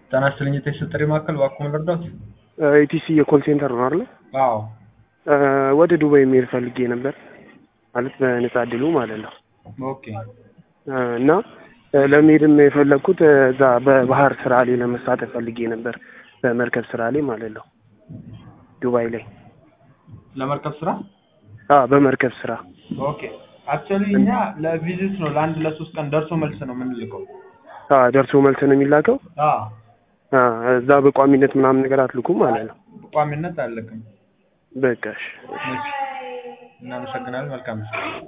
ጤና ይስጥልኝ የቴክስ ጥሪ ማዕከል እባክዎ ምን ልርዳዎት? ኢቲሲ የኮል ሴንተር ነው አይደለ? አዎ ወደ ዱባይ መሄድ ፈልጌ ነበር ማለት በነጻ እድሉ ማለት ነው። ኦኬ እና ለመሄድም የፈለግኩት እዛ በባህር ስራ ላይ ለመሳተፍ ፈልጌ ነበር በመርከብ ስራ ላይ ማለት ነው ዱባይ ላይ ለመርከብ ስራ አዎ በመርከብ ስራ ኦኬ አክቹዋሊ እኛ ለቪዚት ነው ለአንድ ለሶስት ቀን ደርሶ መልስ ነው የምንልከው አዎ ደርሶ መልስ ነው የሚላከው አዎ አዎ እዛ በቋሚነት ምናምን ነገር አትልኩም ማለት ነው በቋሚነት አለክም በቃ እሺ እናመሰግናለን መልካም